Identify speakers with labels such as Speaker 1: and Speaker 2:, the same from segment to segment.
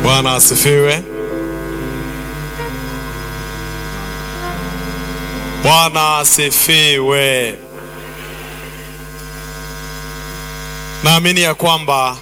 Speaker 1: Bwana asifiwe. Bwana asifiwe. Naamini ya kwamba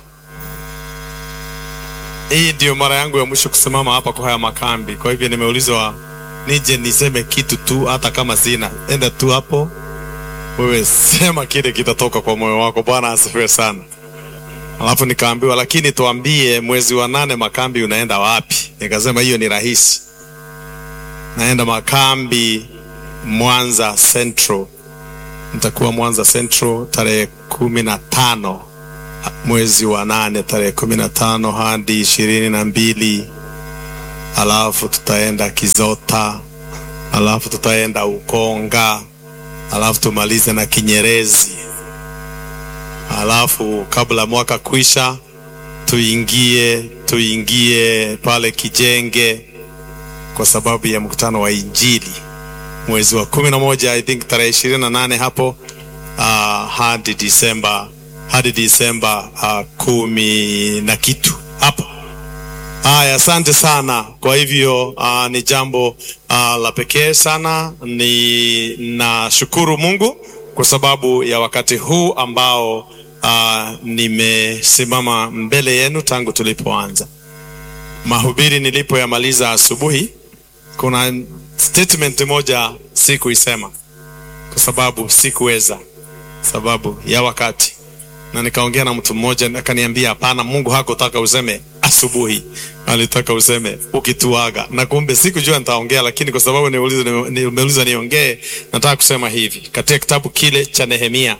Speaker 1: hii ndio mara yangu ya mwisho kusimama hapa kwa haya makambi. Kwa hivyo nimeulizwa nije niseme kitu tu, hata kama sina. Enda tu hapo wewe, sema kile kitatoka kwa moyo wako. Bwana asifiwe sana. Alafu nikaambiwa, lakini tuambie mwezi wa nane makambi unaenda wapi? Nikasema hiyo ni rahisi, naenda makambi Mwanza Central. Nitakuwa Mwanza Central tarehe kumi na tano mwezi wa nane, tarehe kumi na tano hadi ishirini na mbili alafu tutaenda Kizota, alafu tutaenda Ukonga, alafu tumalize na Kinyerezi, alafu kabla mwaka kwisha tuingie tuingie pale Kijenge kwa sababu ya mkutano wa Injili mwezi wa kumi na moja I think tarehe ishirini na nane hapo uh, hadi Disemba hadi Disemba uh, kumi na kitu hapo. Haya, asante sana. Kwa hivyo uh, ni jambo uh, la pekee sana. Ni nashukuru Mungu kwa sababu ya wakati huu ambao uh, nimesimama mbele yenu tangu tulipoanza mahubiri. Nilipoyamaliza asubuhi, kuna statement moja sikuisema kwa sababu sikuweza, sababu ya wakati, na nikaongea na mtu mmoja akaniambia, hapana, Mungu hakutaka useme asubuhi, alitaka useme ukituaga. Na kumbe sikujua nitaongea, lakini kwa sababu nimeuliza niongee, nataka kusema hivi katika kitabu kile cha Nehemia,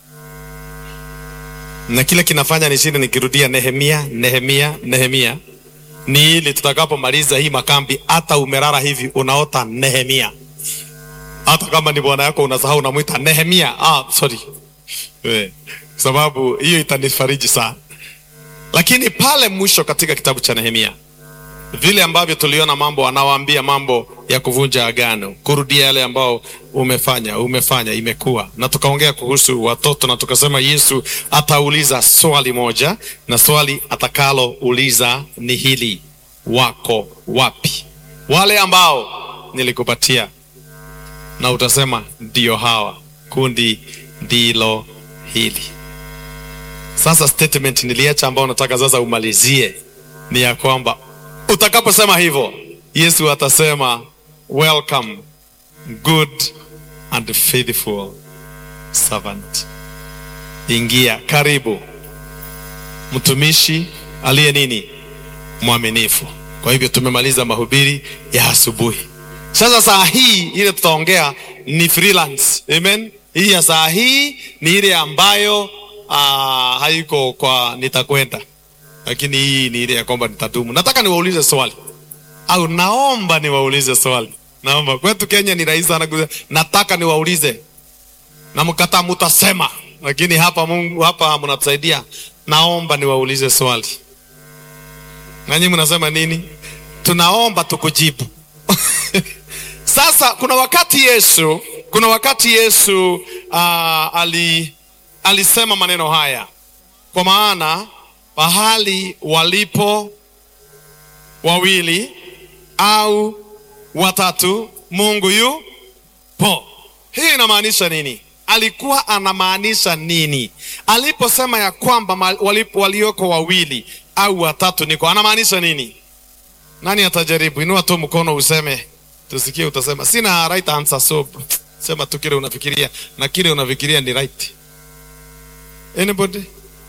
Speaker 1: na kile kinafanya nishinde nikirudia Nehemia, Nehemia, Nehemia ni ili tutakapomaliza hii makambi, hata umerara hivi unaota Nehemia. Hata kama ni bwana yako unasahau, unamwita Nehemia. Ah, sorry we, sababu hiyo itanifariji sana. Lakini pale mwisho katika kitabu cha Nehemia, vile ambavyo tuliona mambo, anawaambia mambo ya kuvunja agano, kurudia yale ambao umefanya umefanya, imekuwa na tukaongea kuhusu watoto, na tukasema Yesu atauliza swali moja, na swali atakalouliza ni hili: wako wapi wale ambao nilikupatia? Na utasema ndio hawa, kundi ndilo hili. Sasa statement niliacha ambao nataka sasa umalizie ni ya kwamba utakaposema hivyo, Yesu atasema welcome good and faithful servant, ingia, karibu mtumishi aliye nini, mwaminifu. Kwa hivyo tumemaliza mahubiri ya asubuhi. Sasa saa hii ile tutaongea ni freelance. Amen. Hii ya saa hii ni ile ambayo aa, haiko kwa nitakwenda, lakini hii ni ile ya kwamba nitadumu. Nataka niwaulize swali au naomba niwaulize swali. Naomba kwetu Kenya ni rahisi sana kusema nataka niwaulize, na mkataa mutasema, lakini hapa Mungu hapa mnatusaidia. Naomba niwaulize swali, nanyi mnasema nini? Tunaomba tukujibu. Sasa kuna wakati Yesu, kuna wakati Yesu uh, ali, alisema maneno haya, kwa maana pahali walipo wawili au watatu Mungu yupo. Hii inamaanisha nini? Alikuwa anamaanisha nini aliposema ya kwamba walipo walioko wawili au watatu niko, anamaanisha nini? Nani atajaribu? Inua tu mkono useme, tusikie. Utasema sina right answer, so sema tu kile unafikiria, na kile unafikiria ni right. Anybody?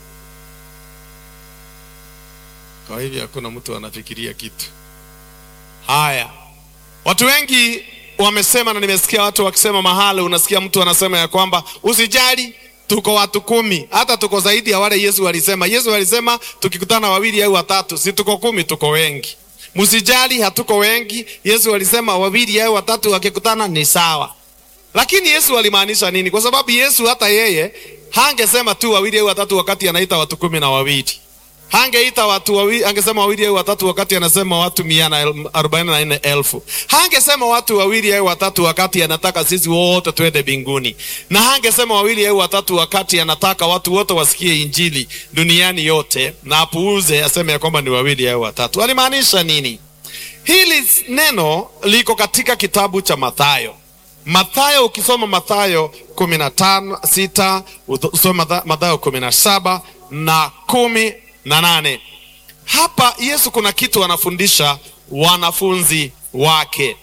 Speaker 1: Kwa hivyo hakuna mtu anafikiria kitu. Haya, watu wengi wamesema, na nimesikia watu wakisema mahali, unasikia mtu anasema ya kwamba usijali, tuko watu kumi, hata tuko zaidi ya wale Yesu alisema. Yesu alisema tukikutana wawili au watatu, si tuko kumi, tuko wengi. Msijali, hatuko wengi. Yesu alisema wawili au watatu wakikutana ni sawa. Lakini Yesu alimaanisha nini? Kwa sababu Yesu hata yeye hangesema tu wawili au watatu wakati anaita watu kumi na wawili hangeita watu wawili, angesema wawili au watatu wakati anasema watu mia na el- arobaini na nne elfu. Hangesema watu wawili au watatu wakati anataka sisi wote twende mbinguni, na hangesema wawili au watatu wakati anataka watu wote wasikie injili duniani yote, na apuuze aseme ya kwamba ni wawili au watatu. Alimaanisha nini? Hili neno liko katika kitabu cha Mathayo. Mathayo, ukisoma Mathayo kumi na tano sita usome Matha- Mathayo kumi na saba na kumi na nane Hapa Yesu kuna kitu anafundisha wanafunzi wake.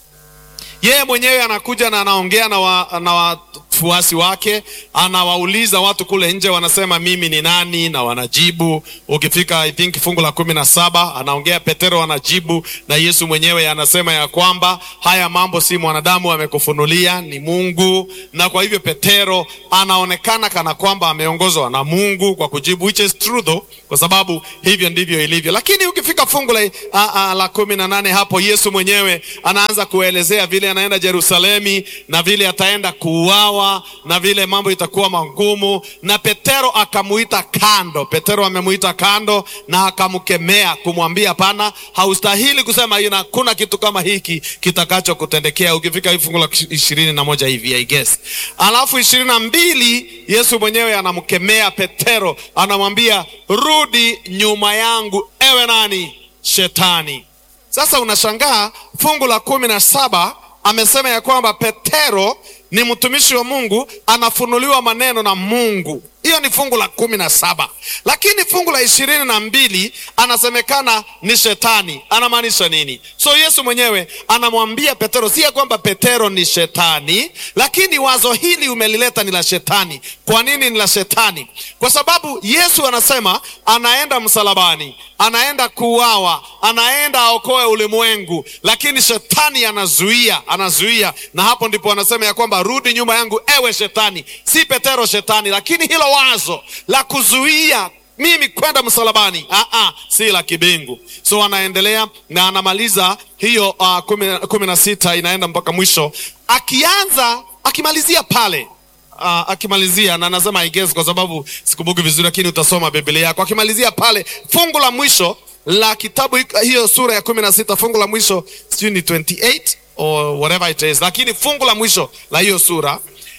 Speaker 1: Yeye mwenyewe anakuja na anaongea na, wa, na wafuasi wake, anawauliza watu kule nje, wanasema mimi ni nani, na wanajibu. Ukifika I think fungu la kumi na saba anaongea Petero, anajibu na Yesu mwenyewe anasema ya kwamba haya mambo si mwanadamu amekufunulia, ni Mungu. Na kwa hivyo Petero anaonekana kana kwamba ameongozwa na Mungu kwa kujibu, which is true though, kwa sababu hivyo ndivyo ilivyo. Lakini ukifika fungu la, a, a, la kumi na nane hapo Yesu mwenyewe anaanza kuelezea vile anaenda Yerusalemi na vile ataenda kuuawa na vile mambo itakuwa magumu, na Petero akamuita kando. Petero amemuita kando na akamkemea kumwambia, hapana, haustahili kusema ina kuna kitu kama hiki kitakacho kutendekea. Ukifika hii fungu la ishirini na moja hivi I guess, alafu ishirini na mbili Yesu mwenyewe anamkemea Petero, anamwambia rudi nyuma yangu, ewe nani? Shetani. Sasa unashangaa fungu la kumi na saba amesema ya kwamba Petero ni mtumishi wa Mungu, anafunuliwa maneno na Mungu. Hiyo ni fungu la kumi na saba, lakini fungu la ishirini na mbili anasemekana ni shetani. Anamaanisha nini? So Yesu mwenyewe anamwambia Petero, si ya kwamba Petero ni shetani, lakini wazo hili umelileta ni la shetani. Kwa nini ni la shetani? Kwa sababu Yesu anasema anaenda msalabani, anaenda kuuawa, anaenda aokoe ulimwengu, lakini shetani anazuia, anazuia, na hapo ndipo anasema ya kwamba rudi nyuma yangu, ewe shetani. Si Petero shetani, lakini hilo wazo la kuzuia mimi kwenda msalabani ah, ah, si la kibingu. So anaendelea na anamaliza hiyo uh, kumi, kumi na sita inaenda mpaka mwisho, akianza akimalizia pale uh, akimalizia na anasema I guess kwa sababu sikumbuki vizuri, lakini utasoma Biblia yako. Akimalizia pale fungu la mwisho la kitabu hiyo sura ya kumi na sita fungu la mwisho sijui ni 28 or whatever it is, lakini fungu la mwisho la hiyo sura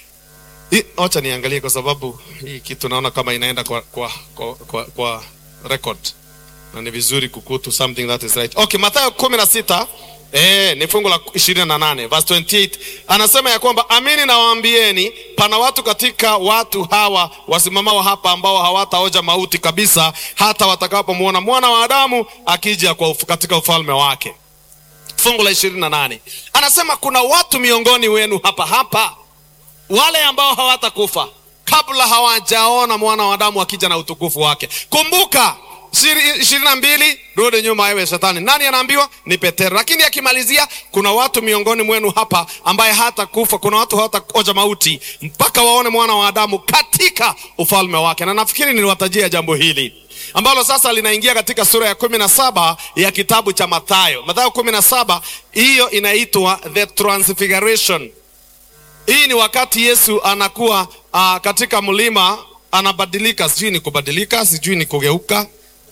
Speaker 1: Wacha niangalie kwa sababu hii kitu naona kama inaenda kwa, kwa, kwa, kwa, kwa record na ni vizuri kukutu something that is right. Okay, Mathayo kumi na sita eh, ni fungu la ishirini na nane verse 28 anasema ya kwamba amini nawaambieni, pana watu katika watu hawa wasimamao hapa ambao hawataoja mauti kabisa hata watakapomwona mwana wa Adamu akija kwa uf, katika ufalme wake. Fungu la ishirini na nane anasema kuna watu miongoni wenu hapa hapa wale ambao hawatakufa kabla hawajaona mwana wa Adamu akija na utukufu wake. Kumbuka ishirini na mbili, rudi nyuma ewe Shetani. Nani anaambiwa? Ni Petero. Lakini akimalizia, kuna watu miongoni mwenu hapa ambaye hatakufa, kuna watu hawataoja mauti mpaka waone mwana wa Adamu katika ufalme wake. Na nafikiri niliwatajia jambo hili ambalo sasa linaingia katika sura ya kumi na saba ya kitabu cha Mathayo. Mathayo kumi na saba, hiyo inaitwa the transfiguration. Hii ni wakati Yesu anakuwa uh, katika mlima anabadilika, sijui ni kubadilika, sijui ni kugeuka.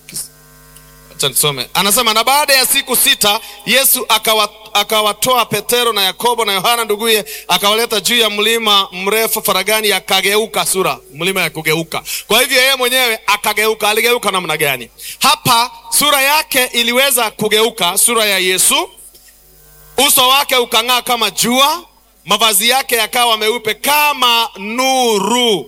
Speaker 1: Acha nisome, anasema na baada ya siku sita Yesu akawa, akawatoa Petero na Yakobo na Yohana nduguye, akawaleta juu ya mlima mrefu faragani, akageuka. Sura mlima ya kugeuka. Kwa hivyo yeye mwenyewe akageuka. Aligeuka namna gani? Hapa sura yake iliweza kugeuka, sura ya Yesu, uso wake ukang'aa kama jua mavazi yake yakawa meupe kama nuru,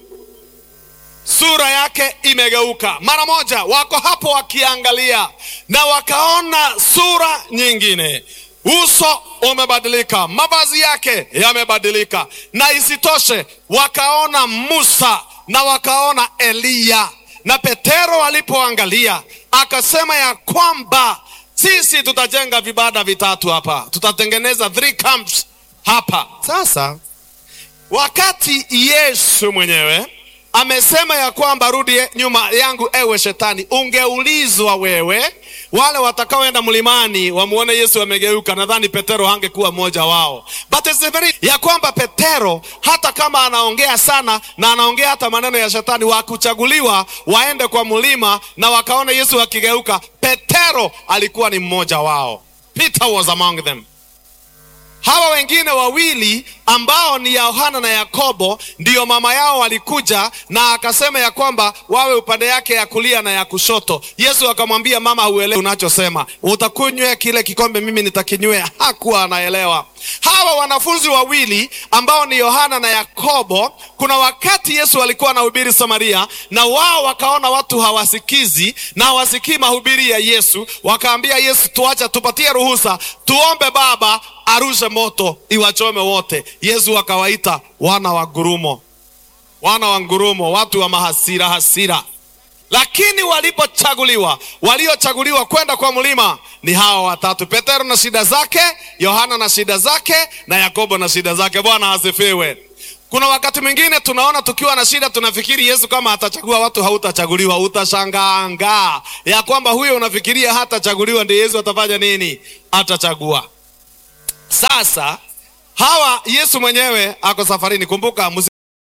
Speaker 1: sura yake imegeuka. Mara moja wako hapo wakiangalia, na wakaona sura nyingine, uso umebadilika, mavazi yake yamebadilika, na isitoshe wakaona Musa na wakaona Eliya. Na Petero alipoangalia akasema ya kwamba sisi tutajenga vibanda vitatu hapa, tutatengeneza three camps hapa sasa. Wakati Yesu mwenyewe amesema ya kwamba rudi nyuma yangu ewe Shetani, ungeulizwa wewe wale watakaoenda mlimani wamuone Yesu amegeuka, nadhani Petero hangekuwa mmoja wao. But it's very ya kwamba Petero hata kama anaongea sana na anaongea hata maneno ya shetani, wakuchaguliwa waende kwa mlima na wakaona Yesu akigeuka, Petero alikuwa ni mmoja wao. Peter was among them. Hawa wengine wawili ambao ni Yohana na Yakobo, ndiyo mama yao walikuja na akasema ya kwamba wawe upande yake ya kulia na ya kushoto. Yesu akamwambia, mama, huelewi unachosema, utakunywa kile kikombe mimi nitakinywea. Hakuwa anaelewa. Hawa wanafunzi wawili ambao ni Yohana na Yakobo, kuna wakati Yesu alikuwa anahubiri Samaria, na wao wakaona watu hawasikizi na hawasikii mahubiri ya Yesu, wakaambia Yesu, tuacha, tupatie ruhusa, tuombe Baba arushe moto iwachome wote. Yesu akawaita wana wa ngurumo, wana wa ngurumo, watu wa mahasira hasira. Lakini walipochaguliwa, waliochaguliwa kwenda kwa mlima ni hawa watatu: Petero na shida zake, Yohana na shida zake, na Yakobo na shida zake. Bwana asifiwe. Kuna wakati mwingine tunaona tukiwa na shida, tunafikiri Yesu kama atachagua watu, hautachaguliwa. Utashangaa ya kwamba huyo unafikiria hatachaguliwa, ndiye Yesu atafanya nini? Atachagua. Sasa hawa Yesu mwenyewe ako safarini. Kumbuka